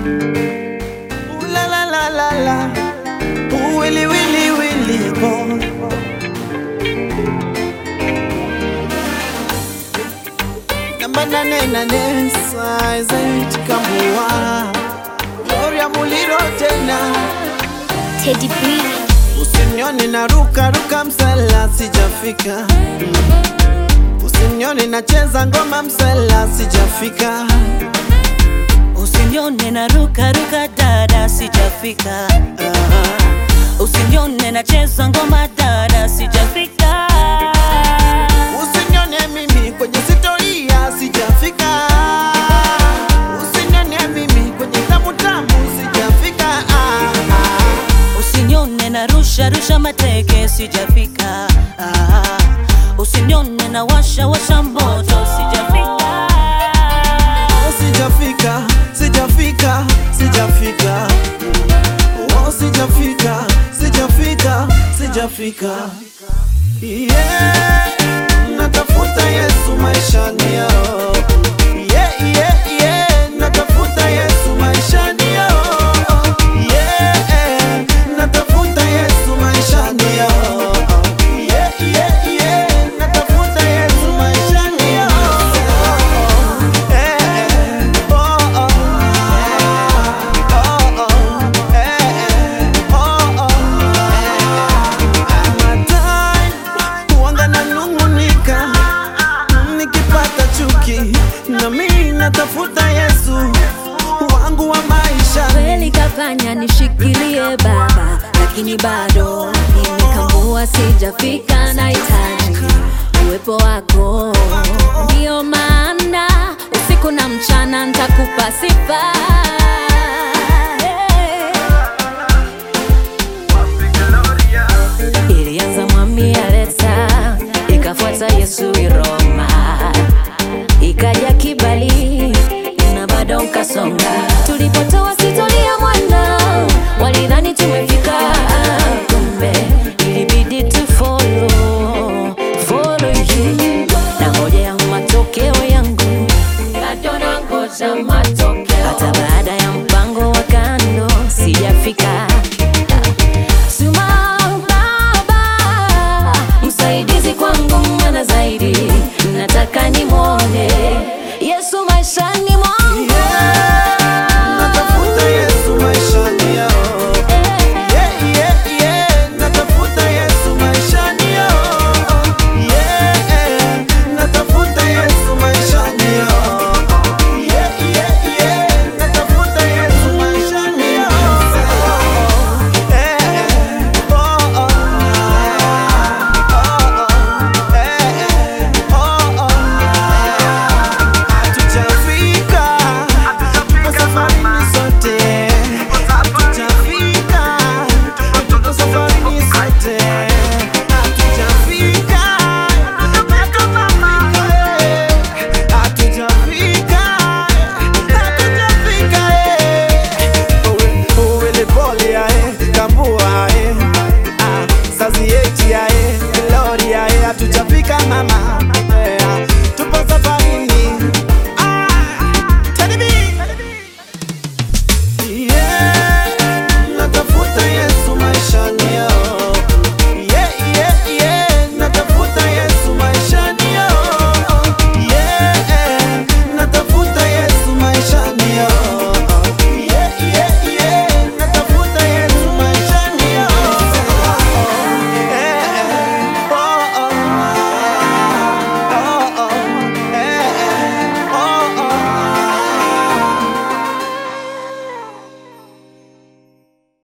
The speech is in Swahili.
Ooh la la la la la. Ooh willy willy willy boy. Namba nane nane size eight Kambua. Gloria Muliro tena. Teddy B. Usinione na ruka ruka msela sijafika. Usinione nacheza ngoma msela sijafika. Usinione na ruka ruka dada, sijafika. Usinione nacheza ngoma dada, sijafika. Usinione mimi kwenye sitoria sijafika. Usinione mimi kwenye tamu tamu sijafika. Ah, ah. Usinione na rusha rusha mateke, sijafika. Ah, Usinione na washa washa moto, sijafika. Oh, sijafika, sijafika, sijafika. Oh, sijafika, sijafika, sijafika. Yeah, natafuta Yesu maishani yao. Yeah, yeah, yeah, natafuta Yesu maishani yao. Yeah, natafuta Yesu maishani yao. Yeah, yeah, yeah, natafuta Yesu maishani yao. Eh, eh, oh, oh. Oh, oh. Eh, eh, oh, oh. Matai, huanga nanung'unika nikipata chuki, na mimi natafuta Yesu wangu wa maisha. kweli kafanya nishikilie baba, lakini bado nimekambua, sijafika. Nahitaji uwepo wako, ndio maana usiku na mchana ntakupa sifa. Ilianza mwami Aleta, ikafuata Yesu Iroma, ikaja kibali na bado nkasonga tulipotoa